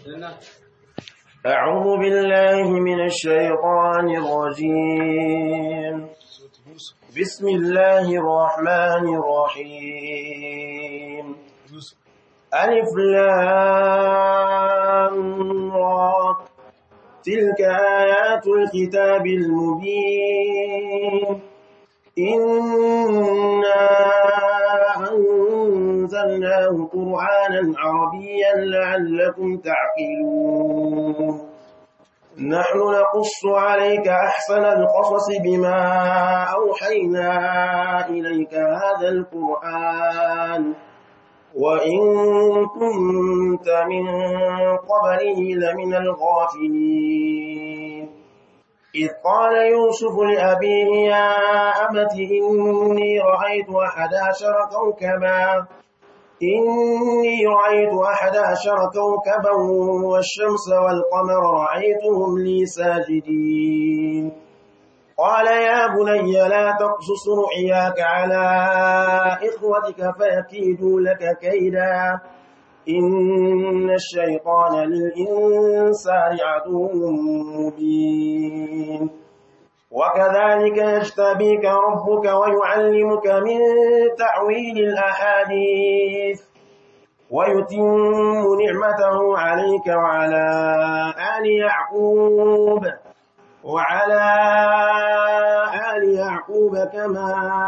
أعوذ بالله من الشيطان الرجيم بسم الله الرحمن الرحيم ألف لام را تلك آيات الكتاب المبين إنا أنزلناه قرآنا عربيا لعلكم تعقلون نحن نقص عليك أحسن القصص بما أوحينا إليك هذا القرآن وإن كنت من قبله لمن الغافلين إذ قال يوسف لأبيه يا أمت إني رأيت أحد عشر كوكبا إني رأيت أحد عشر كوكبا والشمس والقمر رأيتهم لي ساجدين قال يا بني لا تقصص رؤياك على إخوتك فيكيدوا لك كيدا إن الشيطان للإنسان عدو مبين وكذلك يجتبيك ربك ويعلمك من تعويل الأحاديث ويتم نعمته عليك وعلى آل يعقوب وعلى آل يعقوب كما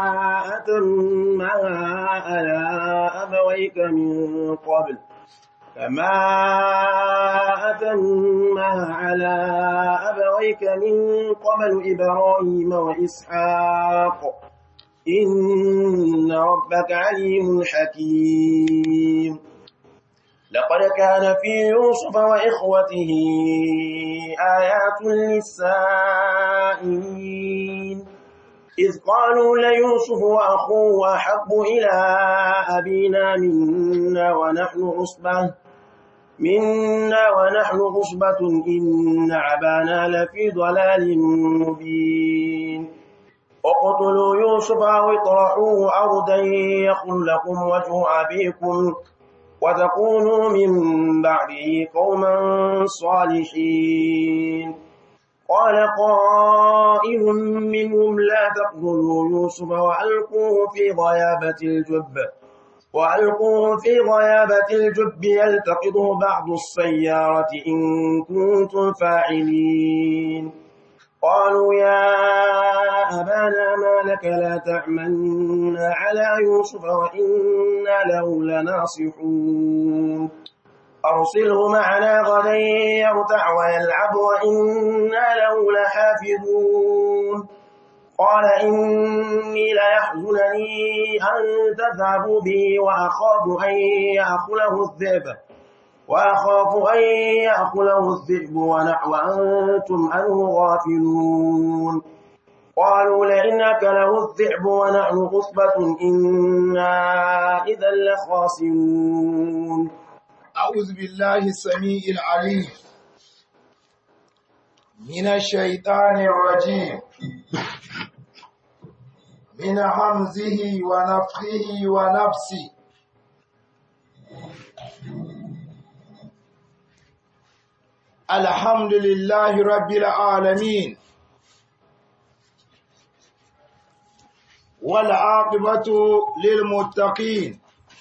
أتمها على أبويك من قبل كما أتمها على أبويك من قبل إبراهيم وإسحاق إن ربك عليم حكيم لقد كان في يوسف وإخوته آيات للسائلين إذ قالوا ليوسف وأخوه أحب إلى أبينا منا ونحن عصبة منا ونحن عصبة إن عبانا لفي ضلال مبين اقتلوا يوسف أو اطرحوه أرضا يخل لكم وجه أبيكم وتكونوا من بعده قوما صالحين قال قائل منهم لا تقتلوا يوسف وألقوه في غيابة الجب وألقوه في غيابة الجب يلتقطه بعض السيارة إن كنتم فاعلين قالوا يا أبانا ما لك لا تأمنا على يوسف وإنا له لناصحون أرسله معنا غدا يرتع ويلعب وإنا له لحافظون قال إني ليحزنني أن تذهبوا به وأخاف أن يأكله الذئب وأخاف أن يأكله الذئب ونحو أنتم عنه غافلون قالوا لئن أكله الذئب ونحن غصبة إنا إذا لخاسرون أعوذ بالله السميع العليم من الشيطان الرجيم من همزه ونفخه ونفسه الحمد لله رب العالمين والعاقبة للمتقين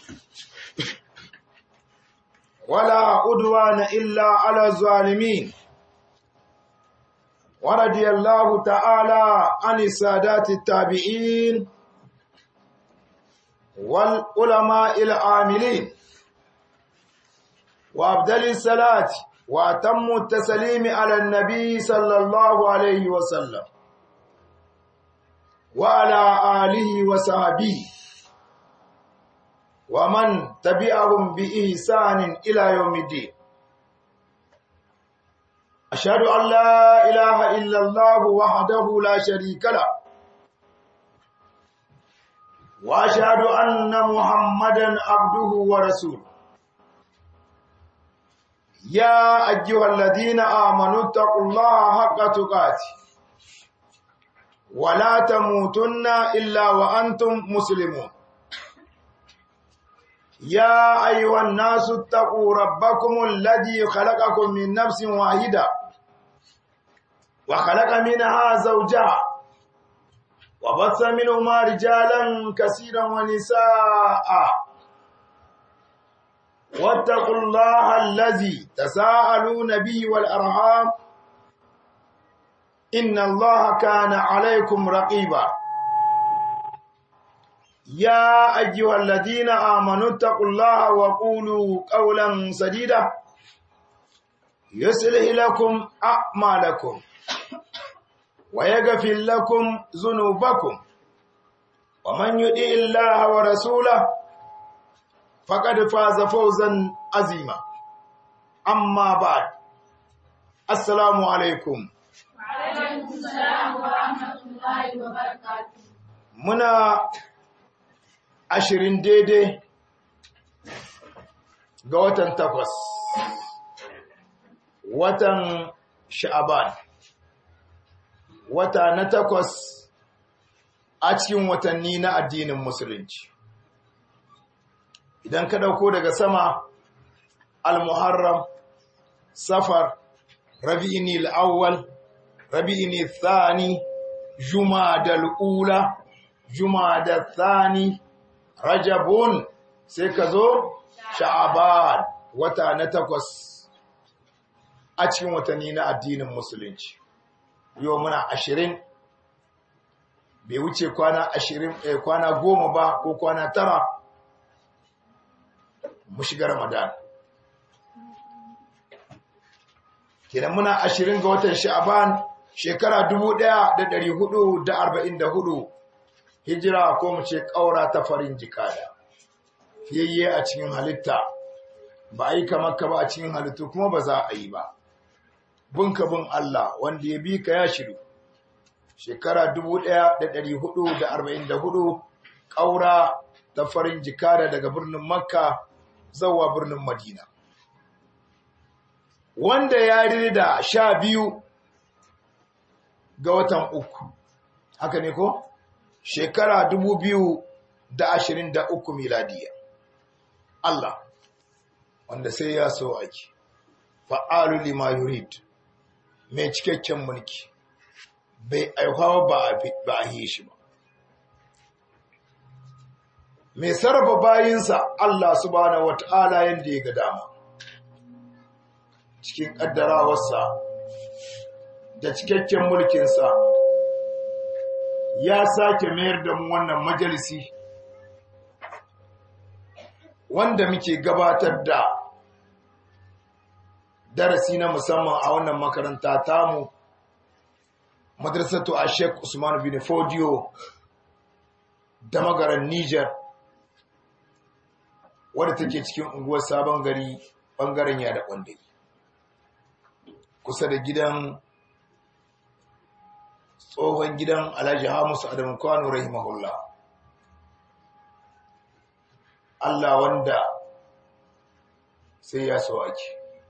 ولا عدوان إلا على الظالمين ورضي الله تعالى عن السادات التابعين والعلماء العاملين وأبدل الصلاة وأتم التسليم على النبي صلى الله عليه وسلم وعلى آله وصحبه ومن تبعهم بإحسان إلى يوم الدين أشهد أن لا إله إلا الله وحده لا شريك له وأشهد أن محمدا عبده ورسوله يا أيها الذين آمنوا اتقوا الله حق تقاته ولا تموتن إلا وأنتم مسلمون يا أيها الناس اتقوا ربكم الذي خلقكم من نفس واحدة وخلق منها زوجها وبث منهما رجالا كثيرا ونساء واتقوا الله الذي تساءلون به والأرحام إن الله كان عليكم رقيبا يا أيها الذين آمنوا اتقوا الله وقولوا قولا سديدا يصلح لكم أعمالكم ويغفر لكم ذنوبكم ومن يطع الله ورسوله فقد فاز فوزا عظيما أما بعد السلام عليكم وعليكم السلام ورحمة الله وبركاته muna ashirin daidai ga watan takwas watan sha'aban wata na takwas a cikin watanni na addinin musulunci idan ka dauko daga sama al-muharram safar rabi'ini al-awwal rabi'ini thani jumadal ula jumada thani rajabun sai ka zo sha'aban wata na takwas a cikin watanni na addinin musulunci yau muna ashirin bai wuce kwana ashirin eh, kwana goma ba ko kwana tara mu shiga ramadan kenan muna ashirin ga watan sha'aban shekara dubu ɗaya da ɗari hudu da arba'in da hudu hijira ko mu ce ƙaura ta farin jikada fiyayye a cikin halitta ba a yi kamar ka ba a cikin halittu kuma ba za a yi ba bunka bin Allah wanda ya bi ka ya shiru shekara 1444 ƙaura ta farin jikada daga birnin makka zawa birnin madina wanda ya da sha biyu ga watan uku haka ne ko? shekara dubu biyu da ashirin da uku miladiya. Allah, wanda sai ya so ake, fa'alu lima yurid, mai cikakken mulki, bai aihawa ba a yi shi ba. Mai sarrafa bayinsa Allah subhanahu wata'ala yadda ya ga dama, cikin ƙaddarawarsa da cikakken mulkinsa. ya sake mayar da mu wannan majalisi wanda muke gabatar da darasi na musamman a wannan makaranta tamu madrasatu a sheik usman bin fodiyo da magaran niger wadda take cikin unguwar sabon gari bangaren yada kwandai kusa da gidan tsohon gidan alhaji hamusu adamu kwano rahimahullah Allah wanda sai ya sawaki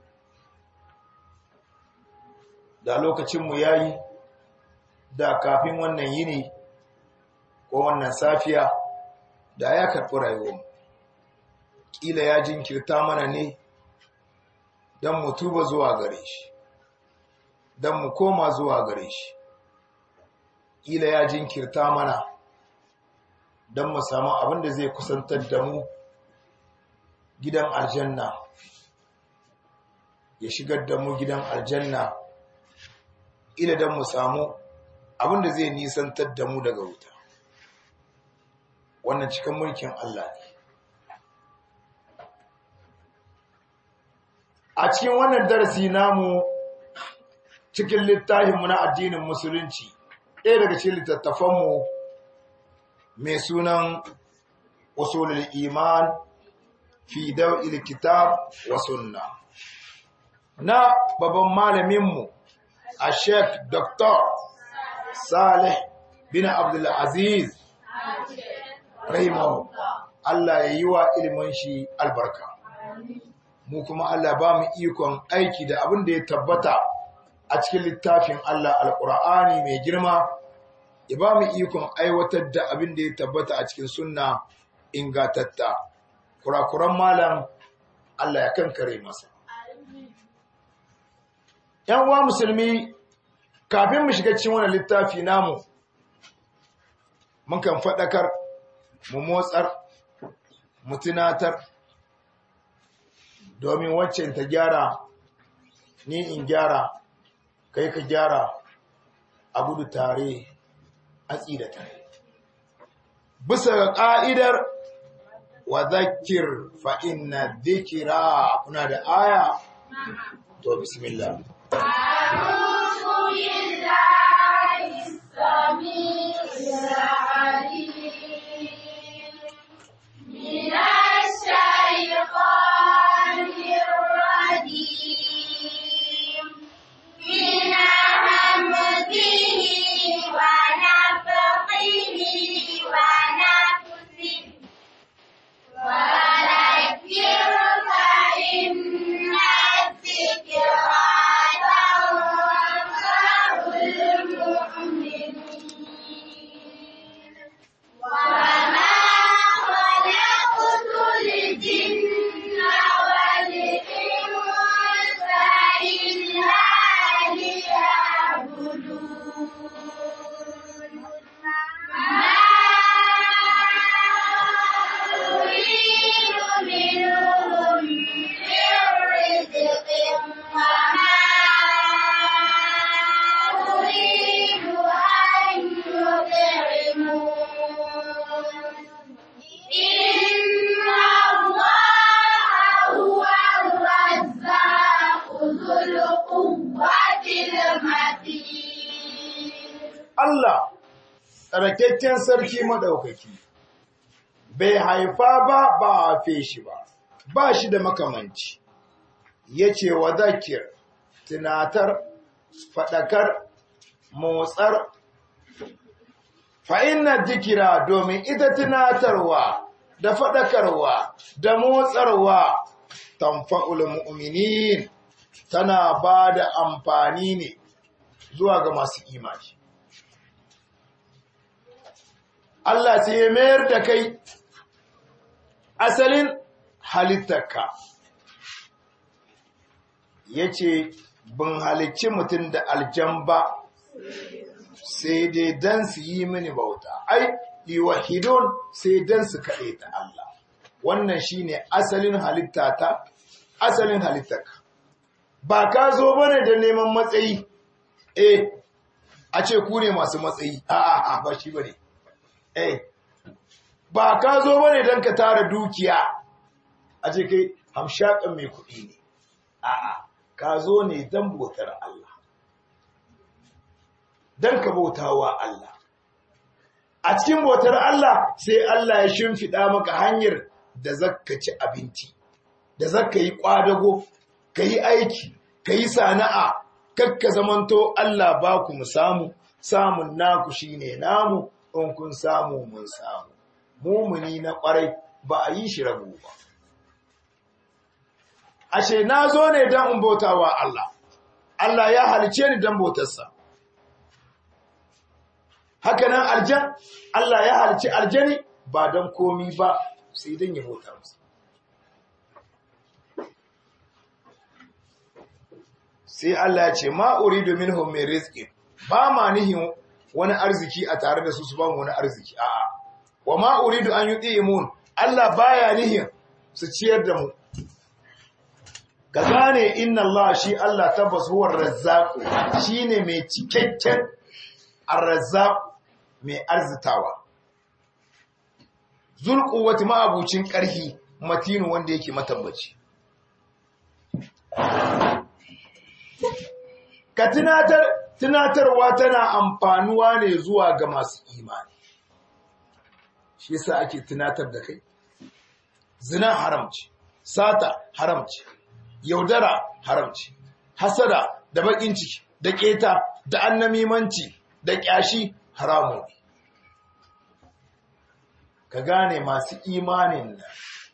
da lokacinmu ya yi da kafin wannan yini ko wannan safiya da ya karɓi rayuwarmu ƙila ya jinkirta mana ne don mu tuba zuwa gare shi don mu koma zuwa gare shi ƙila ya jinkirta mana don mu samu abin da zai kusantar da mu gidan aljanna ya shigar da mu gidan aljanna ila don mu samu abin da zai nisantar da mu daga wuta wannan cikin mulkin Allah ne a cikin wannan darasi namu cikin littafinmu na addinin musulunci ɗaya daga cikin littattafanmu mai sunan usulul iman fi daw'il kitab wa sunna na babban malaminmu a sheikh dr salih bin abdul aziz rahimahu Allah ya yi wa ilimin shi albarka mu kuma Allah ba mu ikon aiki da abin da ya tabbata a cikin littafin Allah alƙur'ani mai girma ya ba mu ikon aiwatar da abin da ya tabbata a cikin sunna ingatatta kurakuran malam Allah ya kankare masa ‘yan uwa musulmi kafin mu shiga cikin wani littafi namu mun kan faɗakar mu motsar mu tunatar domin waccan ta gyara ni in gyara kai ka gyara a gudu tare a tsira tare bisa ga ƙa'idar wa zakir fa'in na zikira kuna da aya to bismillah أعوذ بالله السميع العليم من الشيطان الرجيم من همزه ونفخه ونفسه وذكر فإن الذكرى تنفع المؤمنين وما خلقت الجن والإنس إلا ليعبدون ما أريد منهم من رزق وما أريد أن يطعمون إن الله هو الرزاق ذو القوة المتين Allah tsarkakken sarki madaukaki bai haifa ba ba a haife shi ba ba shi da makamanci yace wa zakir tunatar fadakar motsar fa inna dhikra domin ita tunatarwa da fadakarwa da motsarwa tanfa'ul mu'minin tana ba da amfani ne zuwa ga masu imani Allah sai ya mayar da kai asalin halittarka ya ce bin halicci mutum da aljamba sai dai don su yi mini bauta ai liwahidon sai don su kaɗe ta Allah wannan shine asalin halittata asalin halittarka ba ka zo bane da neman matsayi eh a ce ku ne masu matsayi a'a ba shi bane eh ba ka zo bane don ka tara dukiya a ce kai hamshakan mai kuɗi ne a'a ka zo ne don bautar Allah don ka bautawa Allah a cikin bautar Allah sai Allah ya shimfiɗa maka hanyar da zaka ci abinci da zaka yi ƙwadago ka yi aiki ka yi sana'a kakka zamanto Allah ba ku mu samu samun naku shine namu in kun samu mun samu mumuni na ƙwarai ba a yi shi rabu ba ashe na zo ne don in bautawa Allah Allah ya halice ni don bautarsa haka nan aljan Allah ya halice aljani ba don komi ba sai don ya bauta masa sai Allah ya ce ma uridu minhum min rizqi ba ma nihin wani arziki a tare da su su ba mu wani arziki a'a wa ma uridu an yutimun Allah baya nihin su ciyar da mu ka gane inna Allah shi Allah tabbas huwa razzaq shine mai cikakken ar-razzaq mai arzitawa zulquwati ma abucin karhi matinu wanda yake matabbaci ka tunatar tunatarwa tana amfanuwa ne zuwa ga masu imani shi yasa ake tunatar da kai zina haramci sata haramci yaudara haramci hasada da bakin ciki da keta da annamimanci da kyashi haramun ne ka gane masu imanin nan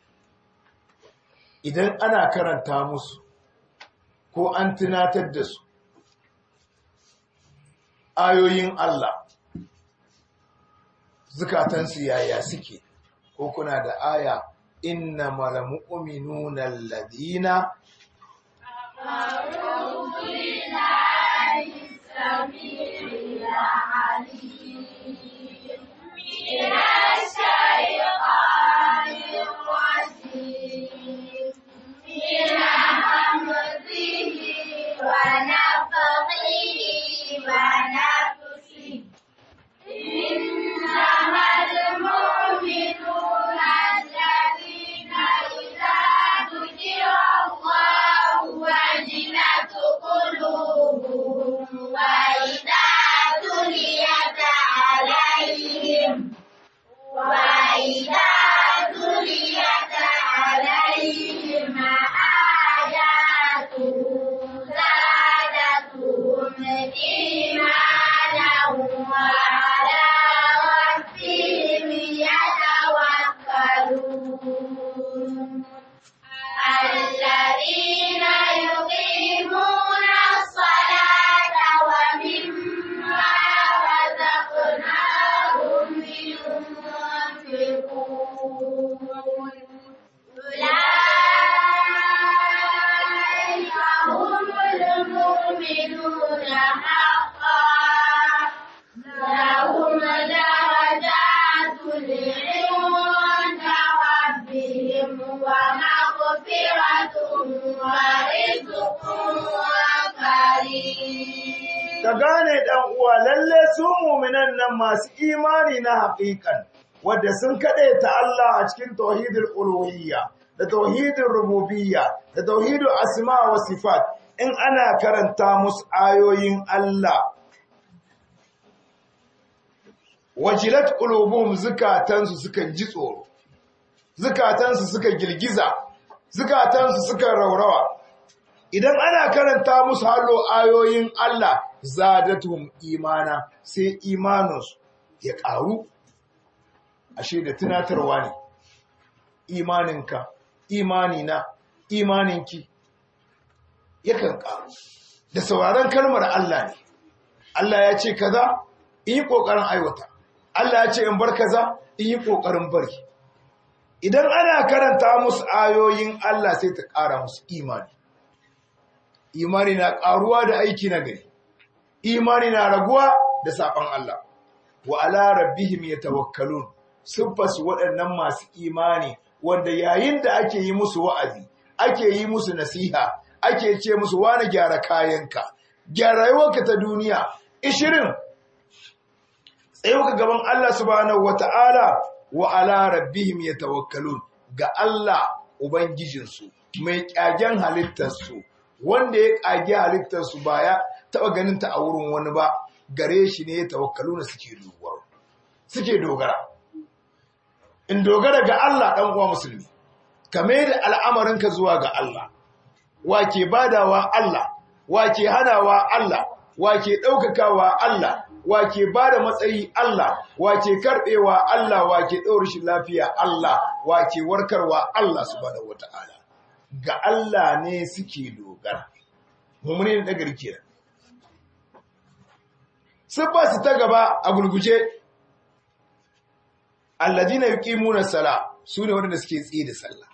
idan ana karanta musu ko an tunatar da su ayoyin Allah zukatansu yaya suke ko kuna da aya innamal mu'minuna alladhina إنما المؤمنون الذين إذا ذكر الله وجلت قلوبهم وإذا تليت عليهم وإذا تليت عليهم آياته زادتهم إيمانا وعلى ربهم يتوكلون الذين يقيمون الصلاة ومما رزقناهم ينفقون أولئك هم المؤمنون حقا لهم درجات عند ربهم ومغفرة ورزق كريم ka gane dan uwa lalle su mu'minan nan masu imani na haƙiƙan wanda sun kaɗe ta Allah a cikin tauhidul uluhiyya da tauhidul rububiyya da tauhidul asma wa sifat in ana karanta musu ayoyin Allah wajilat qulubuhum zukatansu suka ji tsoro zukatansu suka girgiza zukatansu suka raurawa idan ana karanta musu hallo ayoyin Allah zadatuhum imana sai imaninsu ya ƙaru ashe da tunatarwa ne imaninka imanina imaninki yakan ƙaru da sauraron kalmar Allah ne Allah ya ce kaza in yi ƙoƙarin aiwata Allah ya ce in bar kaza in yi ƙoƙarin bari idan ana karanta musu ayoyin Allah sai ta ƙara musu imani imani na ƙaruwa da aiki na gari imani na raguwa da saɓon Allah wa ala rabbihim yatawakkalun siffasu waɗannan masu imani wanda yayin da ake yi musu wa'azi ake yi musu nasiha ake ce musu wani gyara kayanka gyara rayuwarka ta duniya ishirin tsayuka gaban Allah subhanahu wata'ala wa ala rabbihim yatawakkalun ga Allah ubangijinsu mai kyagen halittarsu wanda ya kage halittarsu ba ya taba ganin ta a wurin wani ba gare shi ne ya tawakkaluna suke dogara suke dogara in dogara ga Allah dan uwa musulmi kame da al'amarinka zuwa ga Allah wake badawa Allah wake hanawa Allah wake ɗaukakawa Allah wake ba da matsayi Allah wake karɓewa Allah wake ɗaura shi lafiya Allah wake warkarwa Allah subhanahu wata'ala ga Allah ne suke dogara mummuni da nagari kenan siffa su ta gaba a gurguje alladina yuqimuna sala sune wanda suke tsaye da sallah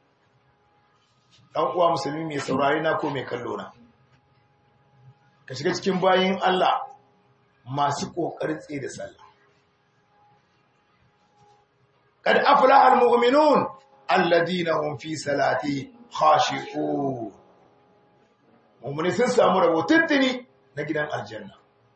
dan uwa musulmi mai saurare na ko mai kallo na ka shiga cikin bayin Allah masu ƙoƙarin tsaye da sallah. Kad aflaha almu'minun alladina hum fi salati khashi'un. Mu'mini sun samu rabo tuntuni na gidan aljanna.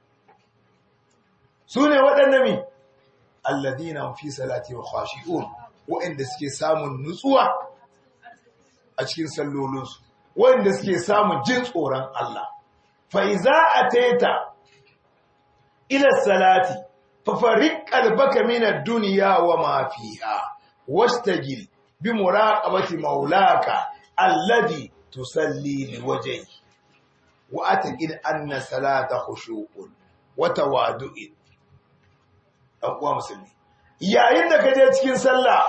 Su ne waɗanda mi alladina hum fi salati khashi'un waɗanda suke samun nutsuwa a cikin sallolinsu, waɗanda suke samun jin tsoron Allah. Fa iza ateta إلى الصلاة ففرق قلبك من الدنيا وما فيها واستجل بمراقبة مولاك الذي تصلي لوجهه وأتقن أن صلاة خشوع وتواضع أقوى مسلمي yayin da ka je cikin sallah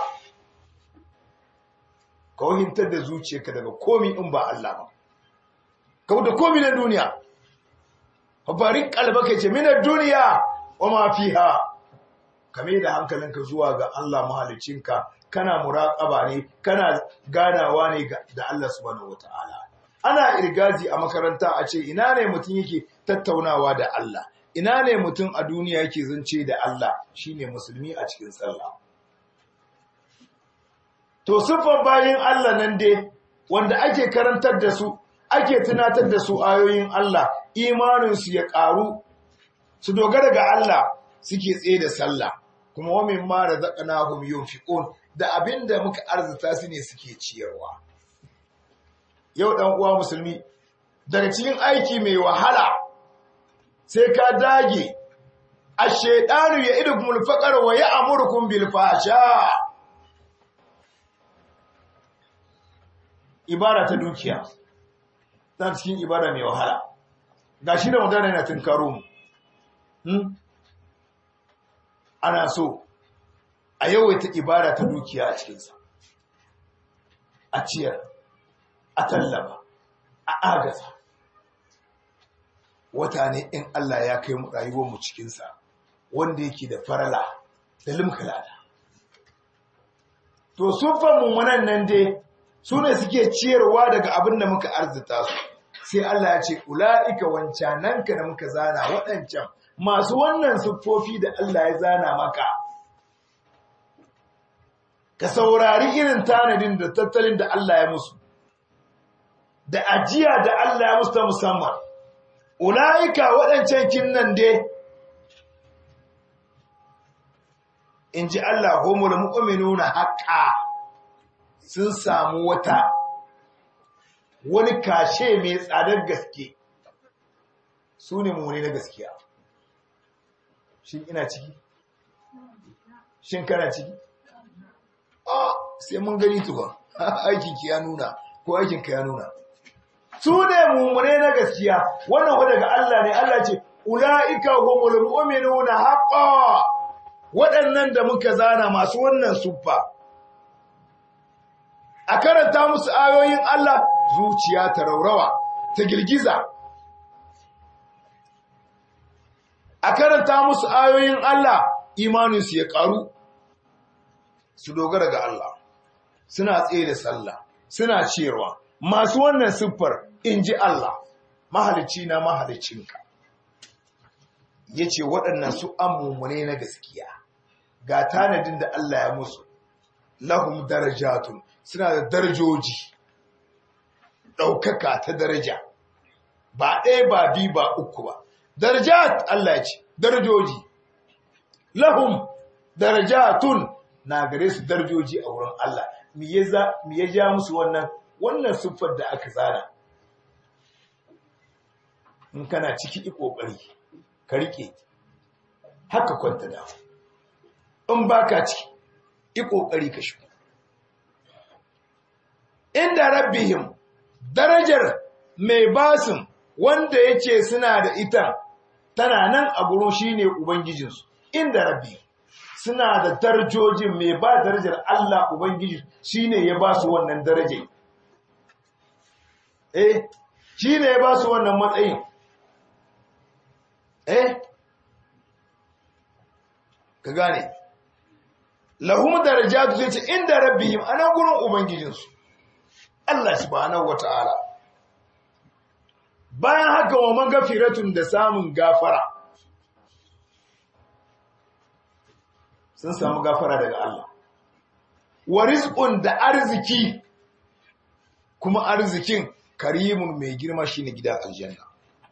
ka wahintar da zuciyarka daga komi in ba Allah ba ka da komi na duniya fabarin kalbaka ce minar duniya wa ma fiha kame da hankalinka zuwa ga Allah mahalicinka kana muraƙaba ne kana ganawa ne da Allah subhanahu wataala ana irgazi a makaranta a ce ina ne mutum yake tattaunawa da Allah ina ne mutum a duniya yake zance da Allah shine musulmi a cikin sallah to siffar bayin Allah nan dai wanda ake karantar da su ake tunatar da su ayoyin Allah imaninsu ya ƙaru su dogara ga Allah suke tsaye da sallah kuma wa mimma razaqnahum yunfiqun da abinda muka arzuta su ne suke ciyarwa yau dan uwa musulmi daga cikin aiki mai wahala sai ka dage ash-shaytanu ya'idukumul faqra wa ya'murukum bil fahsha ibara ta dukiya ta cikin ibara mai wahala gashi da mutane yana tunkaro mu hmm? ana so a yawaita ibada ta dukiya a cikinsa a ciyar a tallaba a agaza wata ne in Allah ya kai mu rayuwarmu cikinsa wanda yake da farala da limkalada to sufan mummunan nan dai su ne suke ciyarwa daga abin da muka arzita su sai Allah ya ce ula'ika wancananka da muka zana waɗancan masu wannan siffofi da Allah ya zana maka ka saurari irin tanadin da tattalin da Allah ya musu da ajiya da Allah ya musu ta musamman ula'ika waɗancan kinnan dai in ji Allah homul mu'minuna haƙa sun samu wata wani kashe mai tsadar gaske su ne mummune na gaskiya shin ina ciki shin kana ciki a sai mun gani tukun aikinki ya nuna ko aikinka ya nuna su ne mummune na gaskiya wannan wadda daga Allah ne Allah ce ula'ika humul mu'minuna haqqan waɗannan da muka zana masu wannan suffa a karanta musu ayoyin Allah zuciya ta raurawa ta girgiza a karanta musu ayoyin Allah imaninsu ya ƙaru su dogara ga Allah suna tsaye da sallah suna cewa masu wannan siffar in ji Allah mahalicci na mahalicinka ya ce waɗannan su an mummune na gaskiya ga tanadin da Allah ya musu lahum darajatun suna da darajoji ɗaukaka ta daraja ba ɗaya ba biyu ba uku ba darajat Allah ya ce darajoji lahum darajatun na gare su darajoji a wurin Allah me ya ja musu wannan wannan siffar da aka zana in kana ciki ƙoƙari ka rike haka kwanta da in baka ciki yi ƙoƙari ka shigo inda rabbihim darajar mai basin wanda yake suna da ita tana nan a gurin shine ubangijinsu inda rabbi suna da darajojin mai ba darajar Allah ubangiji shine ya ba su wannan daraje eh shine ya ba su wannan matsayin eh ka gane lahum darajatu sai ce inda rabbihim anan gurin ubangijinsu Allah subhanahu wata'ala bayan haka wa magafiratun da samun gafara sun samu gafara daga Allah wa rizqun da arziki kuma arzikin karimun mai girma shine gidan aljanna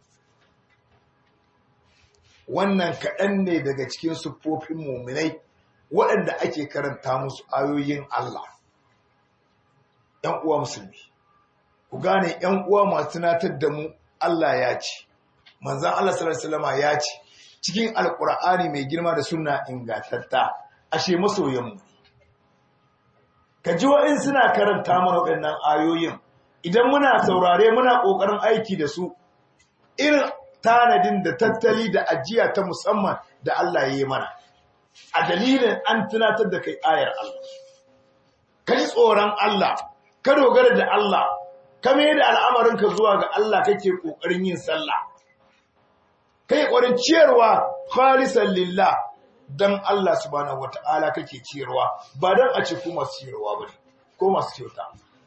wannan kaɗan ne daga cikin siffofin muminai waɗanda ake karanta musu ayoyin Allah ‘yan uwa musulmi ku gane ‘yan uwa masu tunatar da mu Allah ya ce manzan Allah salama ya ce cikin alƙur'ani mai girma da suna ingantatta ashe masoyanmu ka ji wa'in suna karanta mana waɗannan ayoyin idan muna saurare muna ƙoƙarin aiki da su irin tanadin da tattali da ajiya ta musamman da Allah ya yi mana a dalilin an tunatar da kai ayar Allah ka ji tsoron Allah ka dogara da Allah ka mai da al'amarinka zuwa ga Allah kake ƙoƙarin yin sallah kai ƙwarin ciyarwa khalisan lillah dan Allah subhanahu wata'ala kake ciyarwa ba dan a ce ko masu ciyarwa bane ko masu kyauta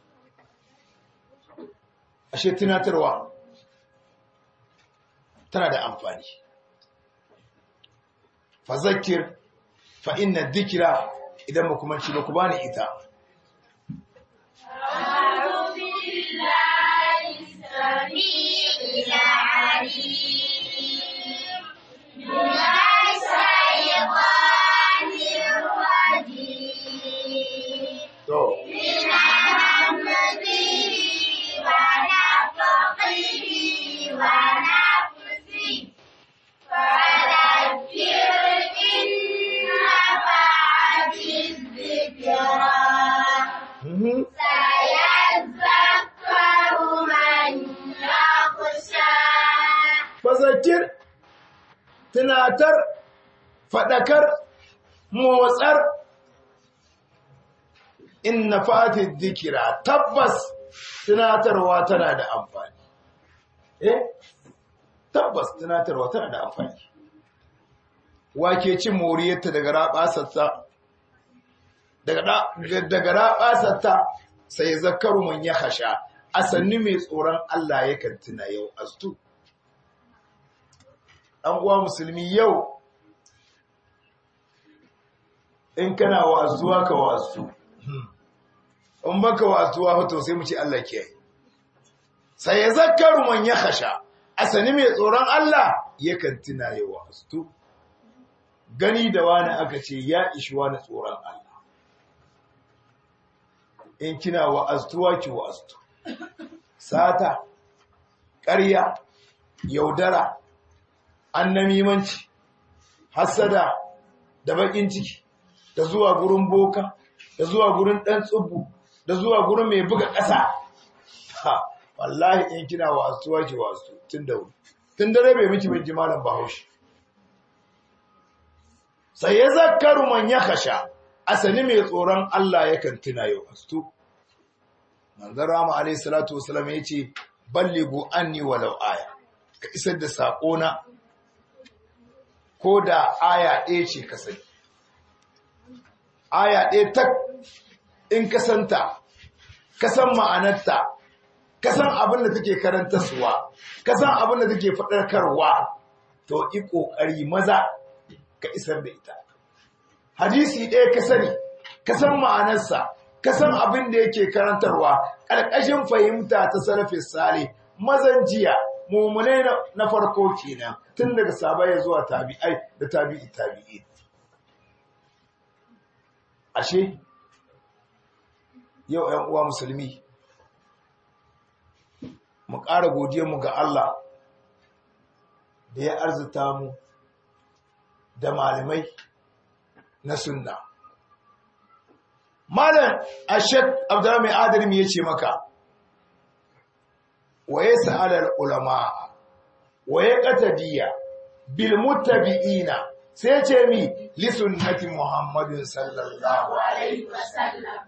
ashe tunatarwa tana da amfani fa zakir fa inna dhikra idan ba kuma ci ba ku bani ita أعوذ بالله السميع العليم من الشيطان الرجيم to من همزه ونفخه ونفسه فذكر إن نفعت الذكرى mhm سيذكر من يخشى fazakir tunatar fadakar motsar inna fati dhikra tabbas tunatarwa tana da amfani eh tabbas tunatarwa tana da amfani wake cin moriyarta daga rabasarta daga daga rabasarta sai zakaru man ya hasha asanni mai tsoron Allah yakan tuna yau astu ɗan uwa musulmi yau in kana wa'azuwa ka wa'azu in baka wa'azuwa hoto sai mu ce Allah ke sai ya zakaru man ya hasha asani mai tsoron Allah yakan tuna ya wa'azu gani da wani aka ce ya ishi wani tsoron Allah in kina wa'azuwa ki wa'azu sata ƙarya yaudara annamimanci hasada da bakin ciki da zuwa gurin boka da zuwa gurin dan tsubu da zuwa gurin mai buga ƙasa ha wallahi in kina wasuwa ki wasu tun da wuri tun dare bai miki bin jimalan bahaushe sai ya zakaru man ya kasha asali mai tsoron Allah yakan tuna yau astu manzon rama alayhi salatu wasallam yace ballighu anni walau aya ka isar da sakona ko da aya ɗaya ce ka sani aya ɗaya tak in ka santa ka san ma'anarta ka san abin da take karantarsuwa ka san abin da take faɗarkarwa to yi ƙoƙari maza ka isar da ita hadisi ɗaya ka sani ka san ma'anarsa ka san abin da yake karantarwa ƙarƙashin fahimta ta sarrafe sale mazan jiya mummunai na farko kenan tun daga sabaya zuwa tabi'ai da tabi'i tabi'i ashe yau 'yan uwa musulmi mu ƙara mu ga Allah da ya arzuta mu da malamai na sunna malam ashek abdurrahman adalim ya ce maka wa ya sa'alar ulama wa ya ƙatadiyya bil muttabi'ina sai ce mi li sunnati muhammadin sallallahu alaihi وسلم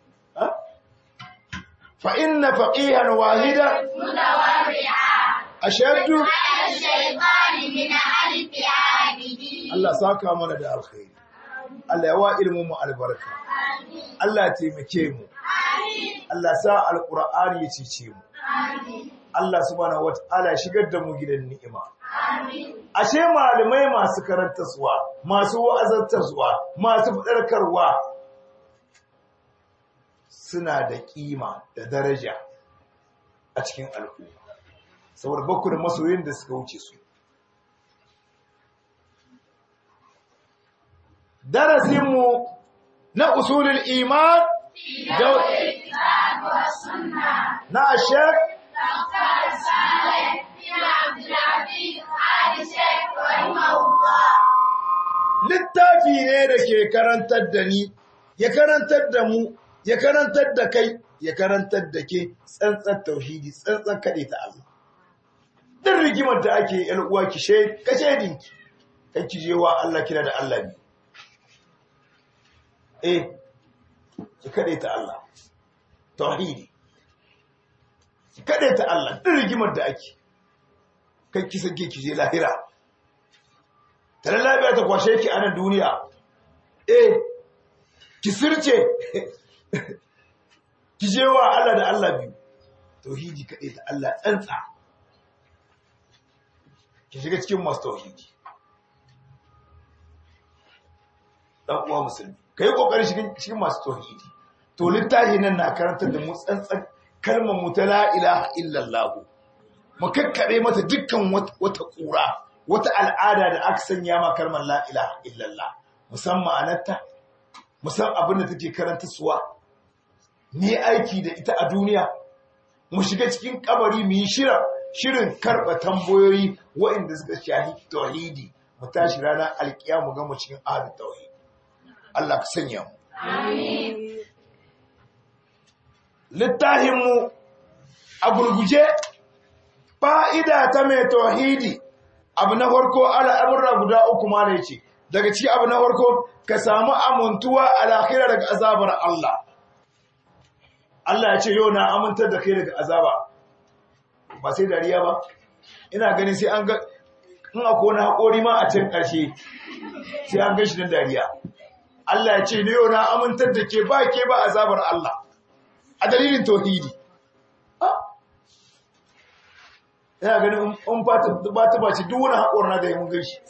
fa inna faqihan wahida متورعا ashaddu على الشيطان من ألف عابدين Allah saka mana da alkhairi Allah ya wa ilmin mu albarka آمين Allah ya taimake mu آمين Allah sa alqur'ani ya cice mu آمين Allah subhanahu wataala ya shigar da mu gidan ni'ima آمين ashe malamai masu karantarwa masu wa'azantarwa masu fadarkarwa suna da kima da daraja a cikin al'umma saboda bakku da masoyin da suka wuce su darasinmu na usulul iman da الكتاب والسنة na ashek فقد صالح بن عبد العزيز آل شيخ رحمه الله littafi ne da ke karantar da ni ya karantar da mu ya karantar da kai ya karantar da ke tsantsar tauhidi tsantsar kaɗe ta Allah duk rigimar da ake yan uwa ki she ka shedinki kan ki je wa Allah kira da Allah ne eh ki kaɗe ta Allah tauhidi ki kaɗe ta Allah duk rigimar da ake kan ki sake ki je lahira tare lafiya ta kwashe ki a nan duniya eh ki sirce ki je wa Allah da Allah biyu tauhidi kaɗai ta Allah tsantsa ki shiga cikin masu tauhidi ɗan uwa musulmi ka yi ƙoƙarin cikin masu tauhidi to littafi nan na karantar da mu tsantsan kalmar mu ta la ilaha illallah mu kakkaɓe mata dukkan wata ƙura wata al'ada da aka sanya ma kalmar la ilaha illallah musamman ma'anarta musamman abin da take karanta suwa ne aiki da ita a duniya mu shiga cikin kabari mu yi shira shirin karɓa tambayoyi waɗanda suka shahi tauhidi mu tashi ranar alƙiya mu gama cikin ahadu tauhidi Allah ka sanya mu littahinmu a gurguje fa'ida ta mai tauhidi abu na farko al'amurra guda uku ma ne ce daga ci abu na farko ka samu amintuwa a lahira daga azabar Allah Allah ya ce yau na amintar da kai daga azaba ba sai dariya ba ina ganin sai an ga in akwai wani haƙori ma a can ƙarshe sai an gashi don dariya Allah ya ce ne yau na amintar da ke ba ke ba azabar Allah a dalilin tauhidi ina ganin in ba ta bace duk wani haƙor na da yi mun gashi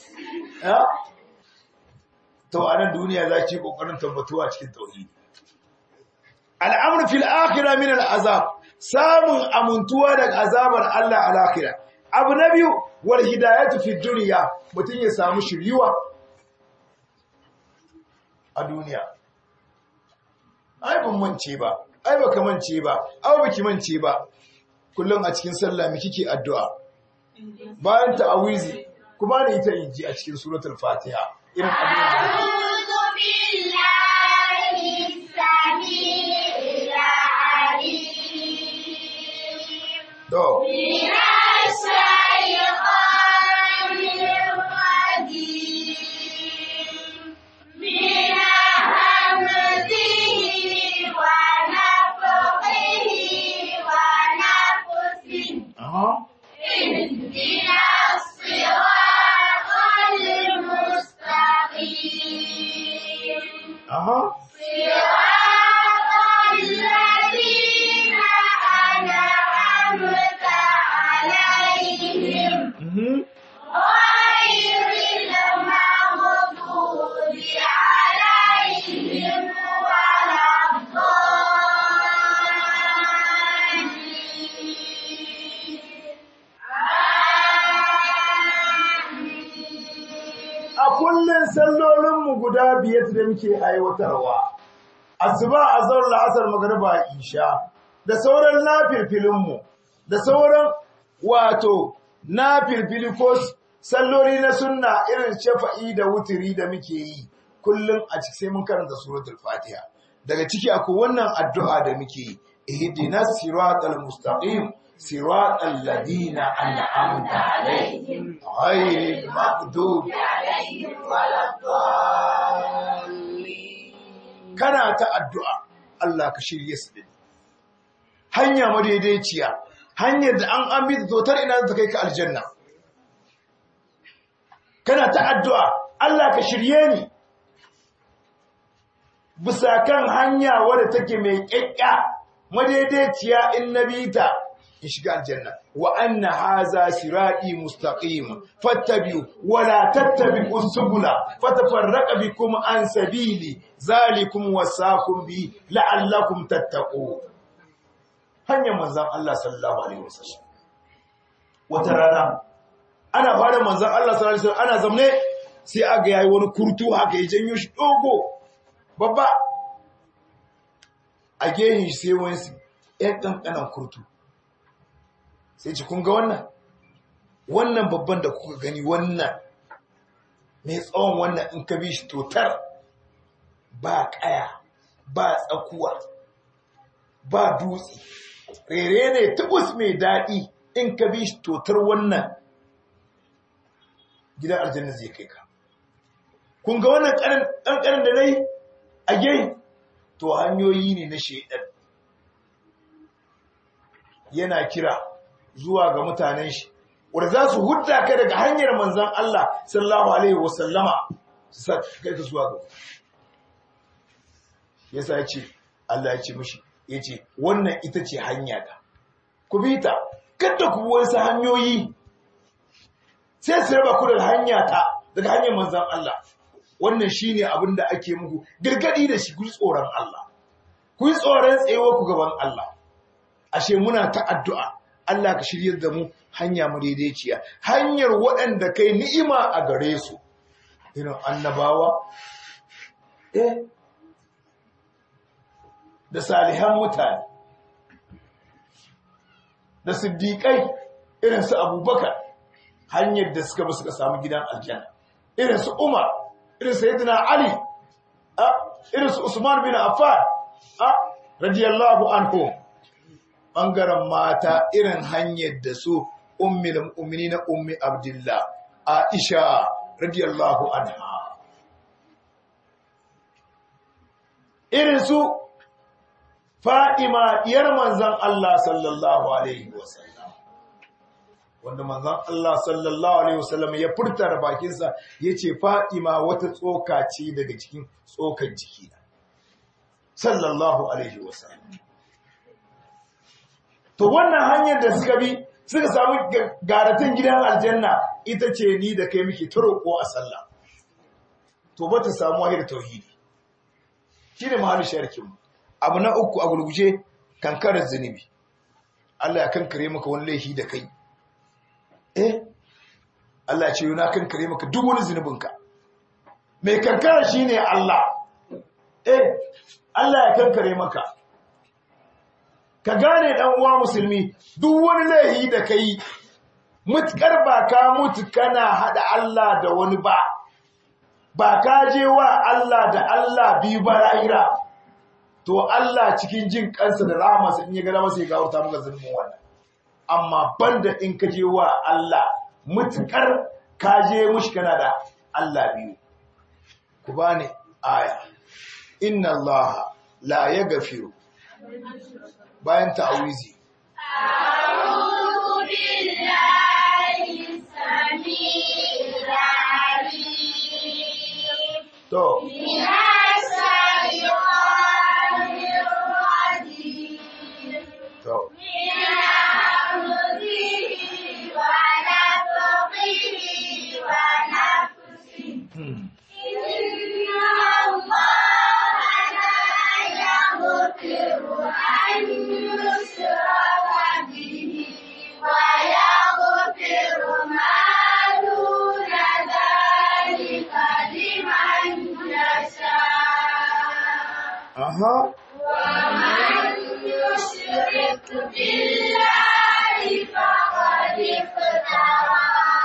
to a nan duniya za ki ƙoƙarin tabbatuwa cikin tauhidi al'amur fil akhirah min al'azab samun amintuwa daga azabar Allah al akhirah abu na biyu wal hidayatu fi dunya mutun ya samu shiryuwa a duniya ai ban mance ba ai baka mance ba ai baki mance ba kullum a cikin sallah mi kike addu'a bayan ta'awizi kuma ne ita inji a cikin suratul fatiha irin abin da أعوذ بالله السميع العليم to من الشيطان الرجيم من همزه ونفخه ونفسه aha اهدنا الصراط المستقيم aha صراط الذين أنعمت عليهم mhm غير المغضوب عليهم ولا الضالين a kullun sallolinmu guda biyar da muke aiwatarwa asuba azhar la'asar magriba isha da sauran nafilfilinmu da sauran wato nafilfili ko salloli na sunna irin shafa'i da wutiri da muke yi kullum a ciki sai mun karanta suratul fatiha daga ciki akwai wannan addu'a da muke yi ihdinas siratal mustaqim siratal ladina an'amta alaihim ghayril maghdubi kana ta addu'a Allah ka shirye su din hanya madaidaiciya hanyar da an an bi zotar ina ta kai ka aljanna kana ta addu'a Allah ka shirye ni bisa kan hanya wadda take mai ƙyaƙƙya madaidaiciya in nabita in shiga aljanna wa anna haza sirati mustaqim fattabi'u wa la tattabi'u subula fatafarraqa bikum an sabili zalikum wasaqum bi la'allakum tattaqun hanyar manzon Allah sallallahu alaihi wasallam wata rana ana fara manzon Allah sallallahu alaihi wasallam ana zamne sai aga yayi wani kurtu haka ya janyo shi dogo babba a gehen shi sai wani ɗan ƙanƙanan kurtu sai ci kun ga wannan wannan babban da kuka gani wannan mai tsawon wannan in ka bi shi totar ba ƙaya ba tsakuwa ba dutse rere ne tubus mai daɗi in ka bi shi totar wannan gidan aljanna zai kai ka kun ga wannan ƙanƙanin da na yi a gai to hanyoyi ne na shaidan yana kira zuwa ga mutanen shi wanda za su hudda ka daga hanyar manzon Allah sallallahu alaihi wasallama su sa kai ka zuwa ga yasa ya ce Allah ya ce mishi ya ce wannan ita ce hanya ta ku bi ta kada ku bi wasu hanyoyi sai su raba ku da hanya ta daga hanyar manzon Allah wannan shine abin da ake muku gargadi da shi ku tsoron Allah ku yi tsoron tsayewa ku gaban Allah ashe muna ta addu'a Allah ka shiryar da mu hanya madaidaiciya hanyar waɗanda kai ni'ima a gare su irin annabawa eh da salihan mutane da siddiƙai irin su abubakar hanyar da suka bi suka samu gidan aljanna irin su umar irin su yadda ali irin su usman bin affan radiyallahu anhu ɓangaren mata irin hanyar da su ummil mu'mini na ummi abdullah aisha radiyallahu anha irin su Fa'ima ‘yar manzan Allah sallallahu Alaihi wasallam, wanda manzan Allah sallallahu Alaihi wasallam ya furta da bakinsa ya ce Fa'ima wata tsoka ce daga cikin tsokan jiki sallallahu Alaihi wasallam. To wannan hanyar da suka bi suka samu garatin gidan aljanna ita ce ni da kai muke ta roƙo a sallah. To ba ta samu wahir tauhidi. Shi ne mahallin sharkinmu. abu na uku a gurguje kankarar zunubi Allah ya kankare maka wani laifi da kai eh Allah ya ce yana kankare maka duk wani zunubinka mai kankara shine Allah eh Allah ya kankare maka ka gane dan uwa musulmi duk wani laifi da kai mutkar ba ka mutu kana hada Allah da wani ba ba ka je wa Allah da Allah biyu ba lahira to Allah cikin jin kansa da rahamarsa in ya ga masa ya gawarta maka zulmin wannan amma banda in ka je wa Allah mutukar ka je mushi kana da Allah biyu ku bani aya inna Allah la yaghfiru bayan ta'awizi أعوذ بالله السميع العليم to من الشيطان الرجيم to من همزه ونفخه ونفسه hmm. إن الله لا يغفر أن يشرك به ويغفر ما دون ذلك لمن يشاء aha ومن يشرك بالله فقد افترى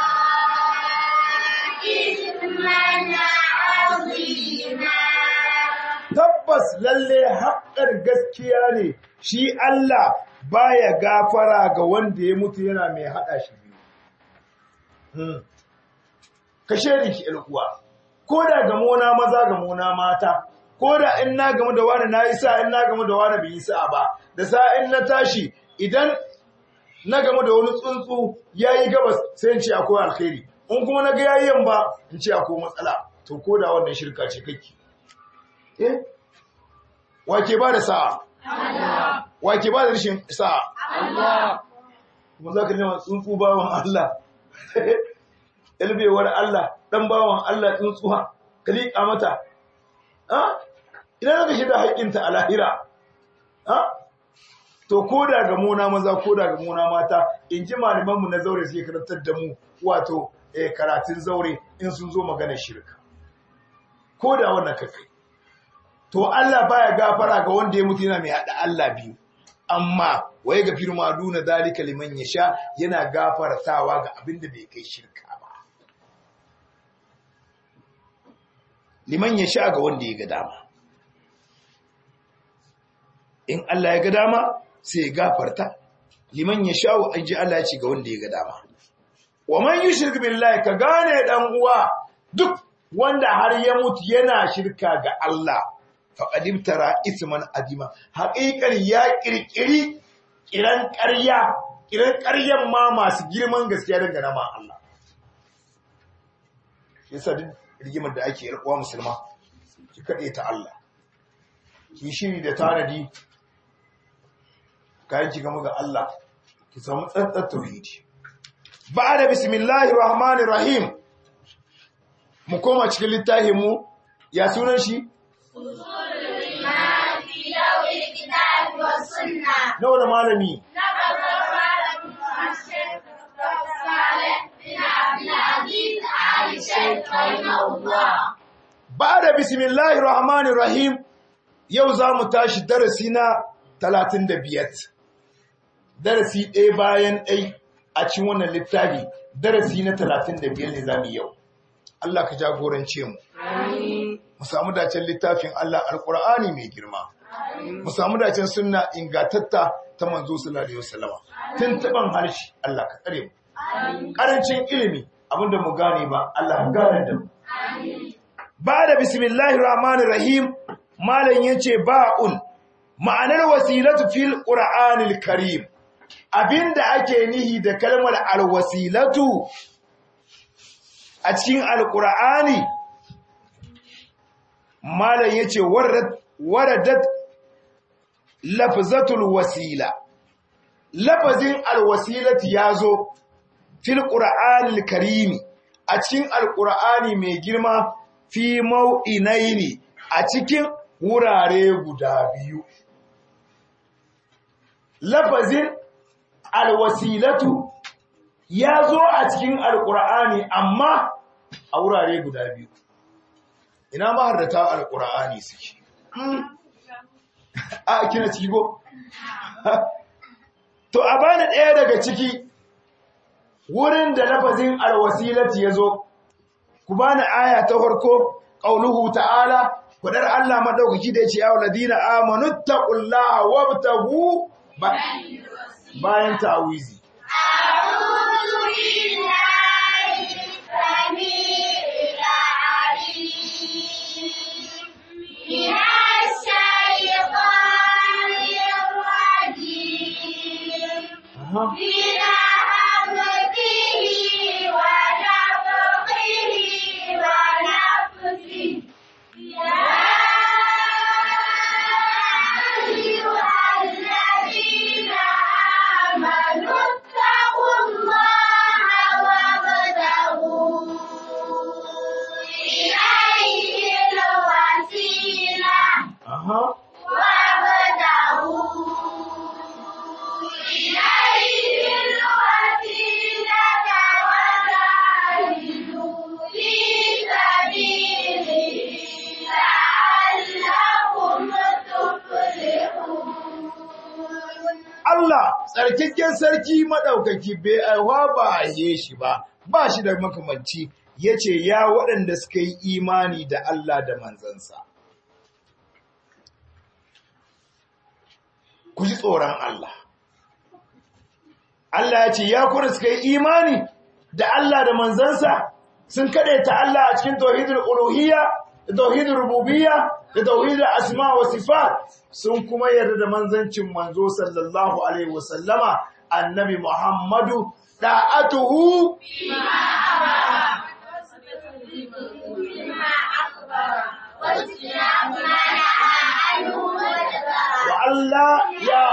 إثما عظيما tabbas lalle haƙƙar gaskiya ne shi Allah baya gafara ga wanda ya mutu yana mai haɗa shi biyu. Hmm. Ka shaidi ki uwa, ko da gamona maza gamona mata, ko da in na gamu da wani na yi sa in na gamu da wani bai yi sa ba, da sa in na tashi idan na gamu da wani tsuntsu ya yi gabas sai in ce akwai alkhairi, in kuma na ga yayi yamma in ce akwai matsala, to ko da wannan shirka ce kake. Eh? Wake ba da sa'a? Wake ba da rashin sa'a? Kuma za ka nema tsuntsu bawan Allah, ilbewar Allah, ɗan bawan Allah tsuntsuwa, ka liƙa mata. Ha? Idan ka shi da haƙƙinta a lahira, ha? To, ko da ga muna maza, ko da ga muna mata, in ji malamanmu na zaure suke karantar da mu, wato, eh, karatun zaure in sun zo maganar shirka. Ko da wannan kakai. to Allah baya gafara ga wanda ya mutu yana mai hada Allah biyu amma waye ga firma duna dalika liman yasha yana gafartawa ga abin da bai kai shirka ba liman yasha ga wanda ya ga dama in Allah ya ga dama sai ya gafarta liman yasha wa anji Allah ya ce ga wanda ya ga dama wa man yushrik billahi ka gane dan uwa duk wanda har ya mutu yana shirka ga Allah faƙadim tara isman adima haƙiƙar ya ƙirƙiri ƙiran ƙarya irin ƙaryan ma masu girman gaskiya dangana ma Allah yasa duk rigimar da ake yarkuwa musulma ki kaɗe ta Allah ki shiri da tanadi kayan ki gama ga Allah ki samu tsantsar tauhidi ba da bismillahir rahmanir rahim mu koma cikin littafin mu ya sunan shi أصول الإيمان في ضوء الكتاب والسنة nawa da malami نقل قال الشيخ صالح بن عبد العزيز آل الشيخ رحمه الله ba da bismillahir rahmanir rahim yau za mu tashi darasi na 35 darasi ɗaya bayan ɗai a cikin wannan littafi darasi na 35 ne za mu yi yau Allah ka jagorance mu mu samu dacen littafin Allah alkur'ani mai girma mu samu dacen sunna ingatatta ta manzo sallallahu alaihi wasallama tun taban harshe Allah ka tsare mu karancin ilimi abinda mu gane ba Allah ka gane da mu ba da bismillahir rahmanir rahim malam yace ba'un ma'anar wasilatu fil qur'anil karim abinda ake nihi da kalmar alwasilatu a cikin alqur'ani malam yace waradat waradat lafzatul wasila lafazin alwasilati yazo fil qur'anil karim a cikin alqur'ani mai girma fi mau'inaini a cikin wurare guda biyu. Lafazin alwasilatu ya zo a cikin alƙur'ani amma a wurare guda biyu. Ina maharrata alƙur'ani suke. A kina cigo? To, a bani ɗaya daga ciki wurin da lafazin alwasilatu ya zo. ku bani aya ta farko qauluhu ta'ala fadar Allah madaukaki da yace ya ladina amanu taqullaha wabtagu bayan ta'awizi أعوذ بالله السميع العليم من الشيطان الرجيم من همزه ونفخه ونفسه يا أيها الذين آمنوا اتقوا الله وابتغوا إليه الوسيلة aha وابتغوا إليه الوسيلة وجاهدوا في سبيله لعلكم تفلحون Allah tsarkakken sarki madaukaki bai aiwa ba ye shi ba ba shi da makamanci yace ya waɗanda suka yi imani da Allah da manzansa ku ji tsoron Allah Allah ya ce ya kuna suka yi imani da Allah da manzansa sun ta Allah a cikin tauhidul uluhiyya da tauhidul rububiyya da tauhidul asma wa sifat sun kuma yarda da manzancin manzo sallallahu alaihi wasallama annabi Muhammadu da'atuhu بما أخبر واجتناب ما نهى عنه وجبر wa Allah ya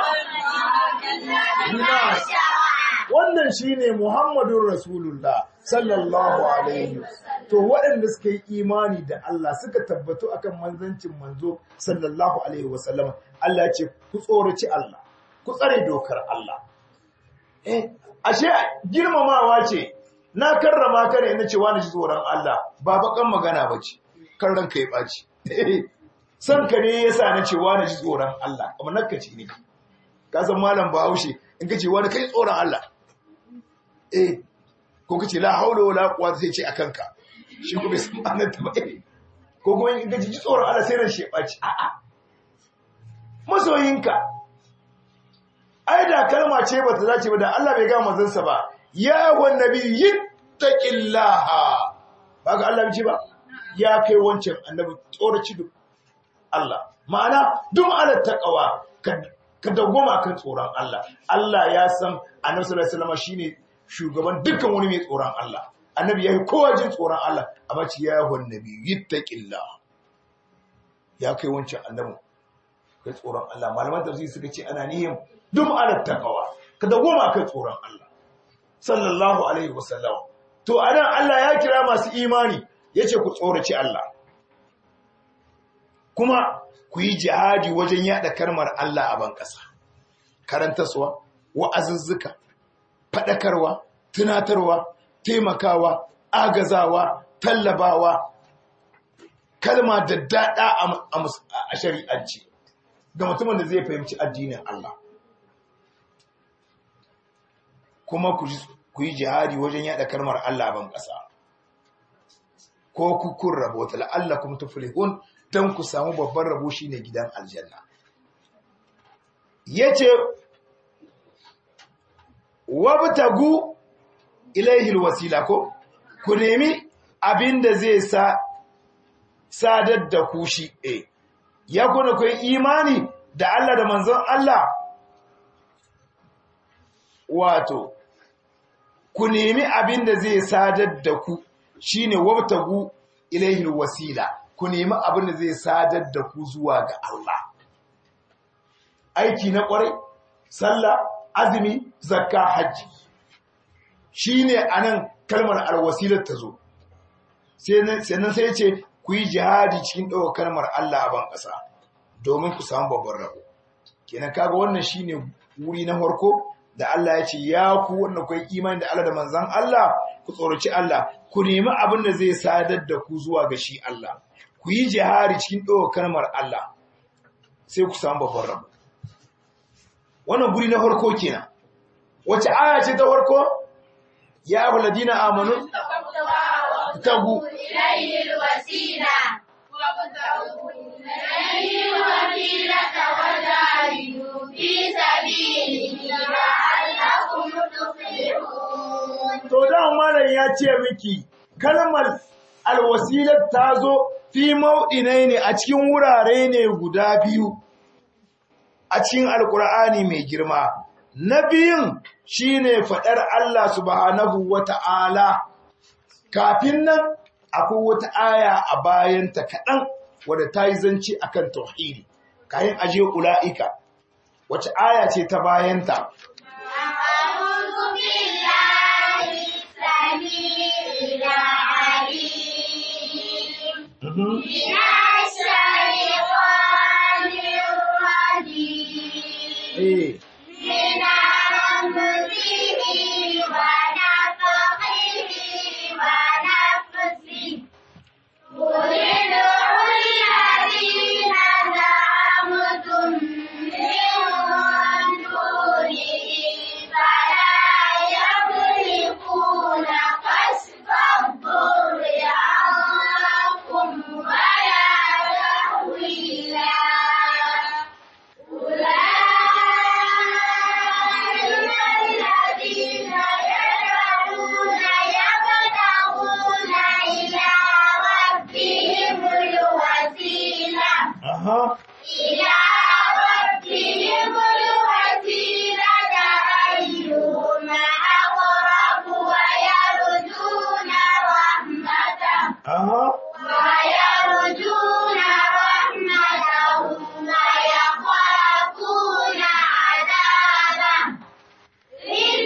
ما شرع wannan shine Muhammadun Rasulullah sallallahu alaihi to waɗanda suka yi imani da Allah suka tabbatu akan manzancin manzo sallallahu alaihi wasallam Allah ya ce ku tsoraci Allah ku tsare dokar Allah eh ashe girmamawa ce na karrama ka ne ina ce wani ji tsoron Allah ba bakan magana bace kan ranka ya baci san ka ne yasa na ce wani ji tsoron Allah amma nakaci ne ka san malam Bahaushe in ka ce wani kai tsoron Allah eh ko kace la haula wala quwwata sai ce akan ka shi ko bai san ma'anar ta ba eh ko kuma in ka ji tsoron Allah sai ran shi ya baci a a masoyinka ai da kalma ce ba ta dace ba da Allah bai ga manzansa ba ya wan nabi yittaqillaha ba ga Allah ce ba ya kai wancan annabi tsoraci duk Allah ma'ana duk ala taqwa ka ka dawwama kan tsoron Allah Allah ya san annabi sallallahu alaihi wasallam shine shugaban dukkan wani mai tsoron Allah annabi yayi kowa jin tsoron Allah amma ci ya wan nabi yittaqillah ya kai wancan annabi kai tsoron Allah malaman tafsiri suka ce ana niyyar dum ala taqwa ka dawwama kan tsoron Allah sallallahu alaihi wasallam to anan Allah ya kira masu imani yace ku tsoraci Allah kuma ku yi jihadi wajen yada karmar Allah a ban ƙasa karantaswa wa'azuzzuka faɗakarwa tunatarwa taimakawa agazawa tallabawa kalma da daɗa a shari'anci ga mutumin da zai fahimci addinin Allah kuma ku yi jihadi wajen yada kalmar Allah a ban ƙasa ko ku kun rabo ta la'allakum tuflihun dan ku samu babban rabo shine gidan aljanna yace wabtagu ilaihi alwasila ko ku nemi abinda zai sa sadar da ku shi eh ya kuna ku imani da Allah da manzon Allah wato ku nemi abinda zai sadar da ku shine wabtagu ilaihi alwasila ku nemi abinda zai sadar da ku zuwa ga Allah aiki na kwarai sallah azumi zakka hajji shine anan kalmar alwasilar ta zo sannan sai ce ku yi jihadi cikin ɗaukar kalmar Allah a ban ƙasa domin ku samu babban rabo kenan kaga wannan shine wuri na farko da Allah ya ce ya ku wanda ku yi imani da Allah da manzan Allah ku tsoraci Allah ku nemi abin da zai sadar da ku zuwa ga shi Allah ku yi jihadi cikin ɗaukar kalmar Allah sai ku samu babban rabo wannan guri na farko kenan wace aya ce ta farko ya abu ladina amanu tagu إليه الوسيلة وابتغوا إليه الوسيلة وجاهدوا في سبيله لعلكم تفلحون to dan malam ya ce miki kalmar alwasilat ta zo fi mau'inai ne a cikin wurare ne guda biyu a cikin alkur'ani mai girma na biyun shine faɗar Allah subhanahu wata'ala kafin nan akwai wata aya a bayanta kaɗan wadda ta yi zanci a kan tauhidi kayan ajiye ula'ika wace aya ce ta bayanta أعوذ بالله السميع العليم من الشيطان الرجيم eh من همزه ونفخه ونفسه قل ادعوا الذين زعمتم من دونه فلا يملكون كشف الضر عنكم ولا تحويلا أولئك الذين يدعون يبتغون إلى ربهم الوسيلة aha إلى ربهم الوسيلة أيهم أقرب ويرجون رحمته aha ويرجون رحمته ويخافون عذابه إن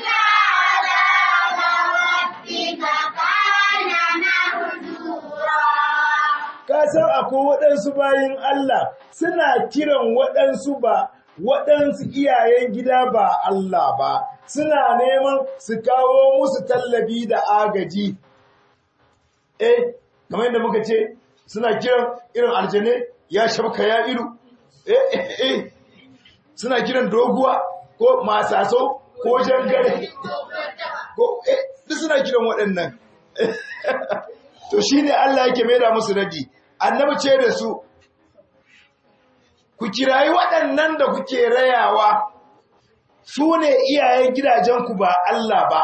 عذاب ربك كان محذورا ka san akwai waɗansu bayin Allah suna kiran waɗansu ba waɗansu iyayen gida ba Allah ba suna neman su kawo musu tallabi da agaji eh kamar yadda muka ce suna kiran irin aljane ya shabka ya ilu eh eh eh suna kiran doguwa ko masaso ko jangare ko eh duk suna kiran waɗannan to shine Allah yake maida musu radi annabi ce da su ku kirayi waɗannan da kuke rayawa su ne iyayen gidajenku ba Allah ba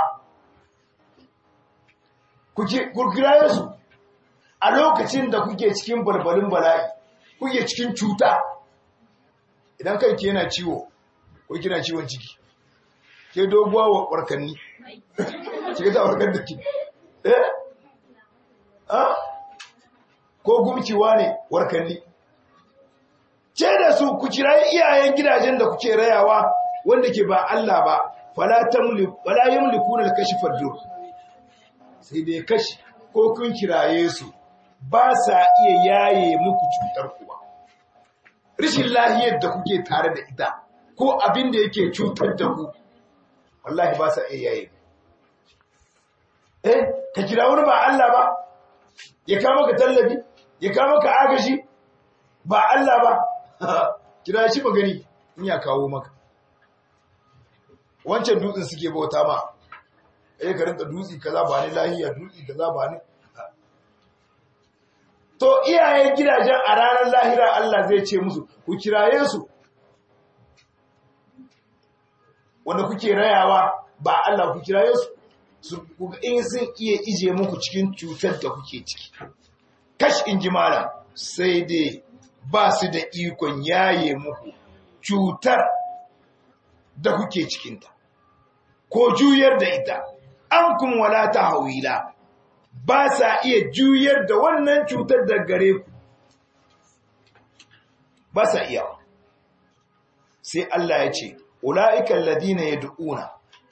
ku ki- ku kiraye su a lokacin da kuke cikin balbalin bala'i kuke cikin cuta idan kanki yana ciwo ko kina ciwon ciki ke doguwa wa warkanni ki ga warkar da ki eh ah ko gumkiwa ne warkanni ce da su ku kira iyayen gidajen da kuke rayawa wanda ke ba Allah ba fala tamliku wala yamlikuna al-kashfa ad-dur sai dai kashi ko kun kiraye su ba sa iya yaye muku cutar ku ba rishin lahiyar da kuke tare da ita ko abin da yake cutar da ku wallahi ba sa iya yaye eh ka kira wani ba Allah ba ya kama ka tallafi ya kama ka agashi ba Allah ba kira shi magani in ya kawo maka wancan dutsen suke bauta ma eh ka rinka dutsi kaza ba ni lahiya dutsi kaza ba ni to iyayen gidajen a ranar lahira Allah zai ce musu ku kiraye su wanda kuke rayawa ba Allah ku kiraye su su kuga in sun iya ije muku cikin cutar da kuke ciki kash in ji malam sai dai ba su da ikon yaye muku cutar da kuke cikinta ko juyar da ita an kun wala ta hawila ba sa iya juyar da wannan cutar da gare ku ba sa iya sai Allah ya ce ula'ikan ladina ya du'una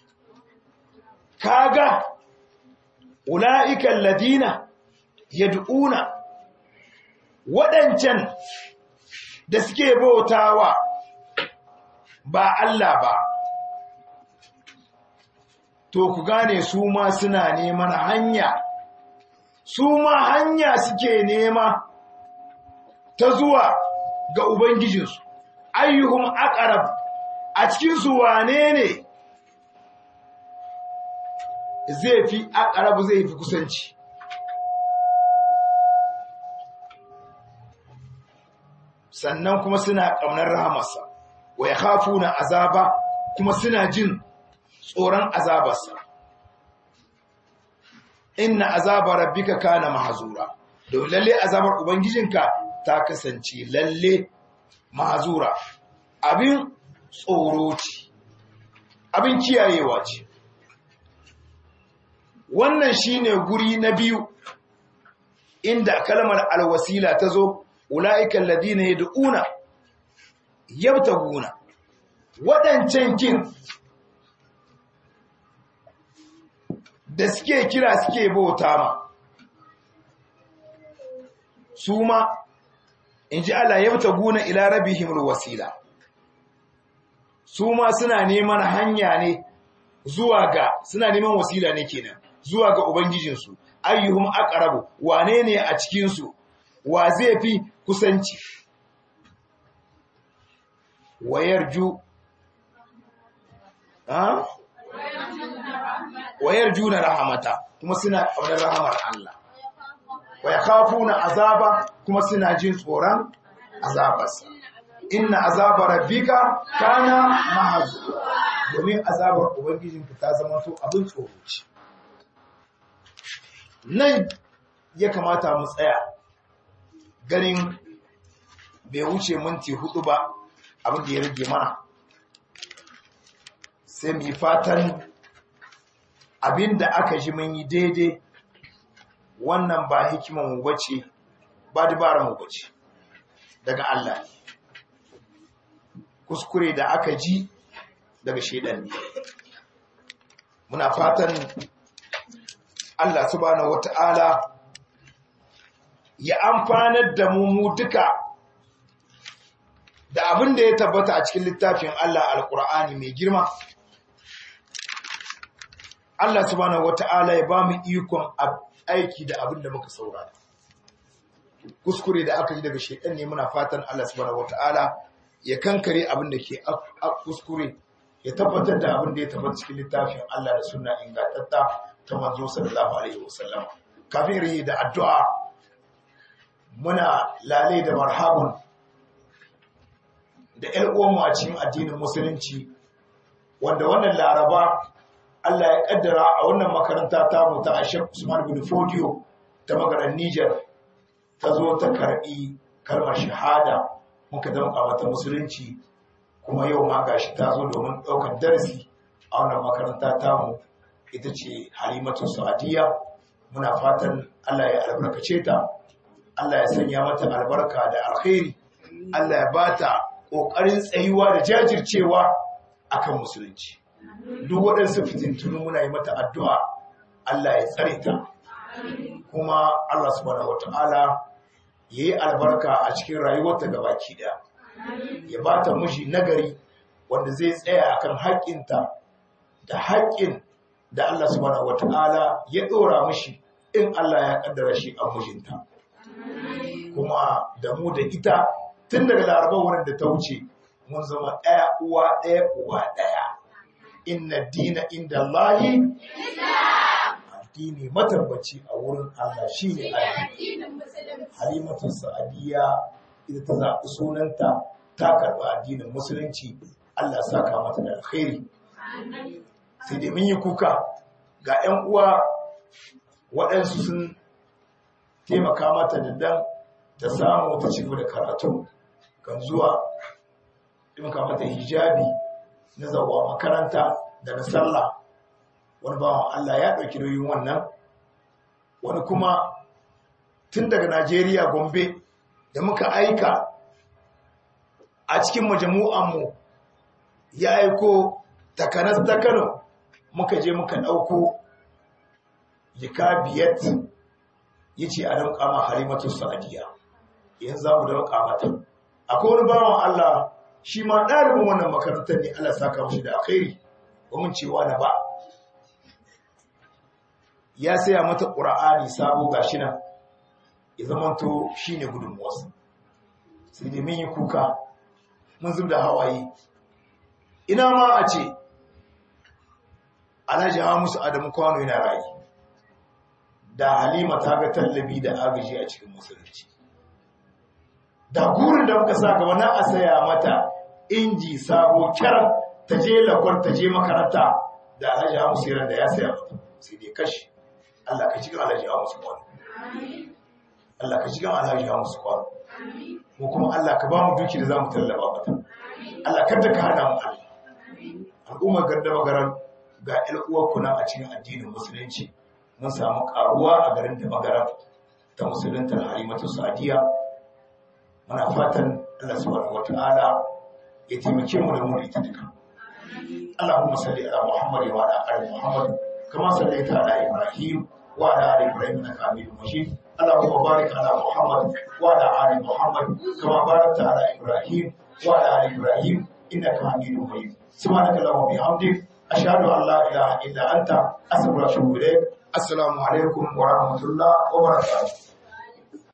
kaga ula'ikan ladina ya du'una waɗancan da suke bautawa ba Allah ba to ku gane su ma suna neman hanya su ma hanya suke nema ta zuwa ga Ubangijinsu, ayyuhun aqrab a cikinsu wane ne zai fi aqrab zai fi kusanci. Sannan kuma suna ƙaunar rahamarsa, wa ya hafu na azaba kuma suna jin tsoron azabarsa. Inna azabar rabbika kana mahazura, don lalle azabar Ubangijinka ta kasance lalle mahazura, abin tsoro ce, abin kiyayewa ce. Wannan shine guri na biyu inda kalmar alwasila ta zo, ula'ikan ladina ya da'una, yabta guna, waɗancan kin da suke kira suke bauta ma su ma in ji Allah yabta guna ila rabihimul wasila su ma suna neman hanya ne zuwa ga suna neman wasila ne kenan zuwa ga ubangijinsu ayyuhum aqrabu wane ne a cikin su wa zai fi kusanci wayarju ha wayar juna rahamata kuma suna ƙaunar rahamar Allah waya khafuna azaba kuma suna jin tsoron azabarsa inna azaba rabbika kana mahzu domin azabar ubangijinka ta zama to abin tsoro ce nan ya kamata mu tsaya ganin bai wuce minti hudu ba abin da ya rage mana sai mu yi fatan abin da aka ji mun yi daidai wannan ba hikimar mu bace ba dabarar mu bace daga Allah kuskure da aka ji daga shedan ne muna fatan Allah subhanahu wata'ala ya amfanar da mu mu duka da abin da ya tabbata a cikin littafin Allah alkur'ani mai girma Allah subhanahu wata'ala ya ba mu ikon aiki da abin da muka saurara kuskure da aka yi daga shekan ne muna fatan Allah subhanahu wata'ala ya kankare abin da ke kuskure ya tabbatar da abin da ya tabbata cikin littafin Allah da sunna ingantatta ta manzo sallallahu alaihi wasallam kafin rihi da addu'a muna lale da marhabun da ƴan uwanmu a cikin addinin musulunci wanda wannan laraba Allah ya kaddara a wannan makaranta ta mu ta Ashek Usman bin Fodio ta magaran Niger ta zo ta karbi kalmar shahada muka zama mata musulunci kuma yau ma gashi ta zo domin ɗaukar darasi a wannan makaranta tamu ita ce halimatu sa'adiyya muna fatan Allah ya albarkace ta Allah ya sanya mata albarka da alkhairi Allah ya bata ƙoƙarin tsayuwa da jajircewa akan musulunci duk waɗansu fitintunu muna yi mata addu'a Allah ya tsare ta kuma Allah subhanahu wata'ala ya yi albarka a cikin rayuwarta gabaki ɗaya ya ba ta miji nagari wanda zai tsaya akan haƙƙinta da haƙƙin da Allah subhanahu wata'ala ya ɗora mishi in Allah ya ƙaddara shi a mijinta kuma da mu da ita tun daga laraba wurin da ta wuce mun zama ɗaya uwa ɗaya uwa ɗaya inna dina inda Allahi addini matabbaci a wurin Allah shi ne halimatu sa'adiyya ita ta zaɓi sunanta ta karɓi addinin musulunci Allah saka mata da alkhairi sai dai mun yi kuka ga 'yan uwa waɗansu sun taimaka mata da dan ta samu ta ci da karatu kan zuwa taimaka mata hijabi na zawa makaranta da na sallah wani bawan Allah ya ɗauki nauyin wannan wani kuma tun daga Najeriya Gombe da muka aika a cikin majamu'anmu ya aiko takanas ta Kano muka je muka ɗauko jika biyat ya ce a damƙa ma halimatu sa'adiyya yanzu za mu damƙa mata akwai wani bawan Allah shi ma ɗalibin wannan makarantar ne Allah saka mashi da alkhairi ba mun cewa na ba ya saya mata ƙura'ani sabo gashi nan ya zamanto shi ne gudunmuwarsa sai dai mun yi kuka mun zub da hawaye ina ma a ce alhaji musu adamu kwano yana rayu da halima ta ga tallabi da agaji a cikin musulunci da gurin da muka sa gaba na a saya mata inji sabo kyar ta je lakwar ta je makaranta da alhaji musu yaran da ya saya mata sai dai kashi Allah ka cikin alhaji musu kwano Allah ka cikin alhaji musu kwano mu kuma Allah ka ba mu duki da za mu tallaba mata Allah kada ka hana mu Allah al'ummar gardama garan ga ƴan uwarku nan a cikin addinin musulunci mun samu karuwa a garin da magaran ta musulunta halimatu sadiya muna fatan Allah subhanahu wata'ala ya taimake mu da mu da ita duka Allahumma salli ala Muhammad wa ala ali Muhammad kama sallaita ala Ibrahim wa ala ali Ibrahim innaka Hamidum Majid اللهم بارك على محمد وعلى ال محمد كما باركت على ابراهيم وعلى ال ابراهيم انك حميد مجيد سبحانك اللهم وبحمدك اشهد ان لا اله الا انت استغفرك واتوب اليك السلام عليكم ورحمه الله وبركاته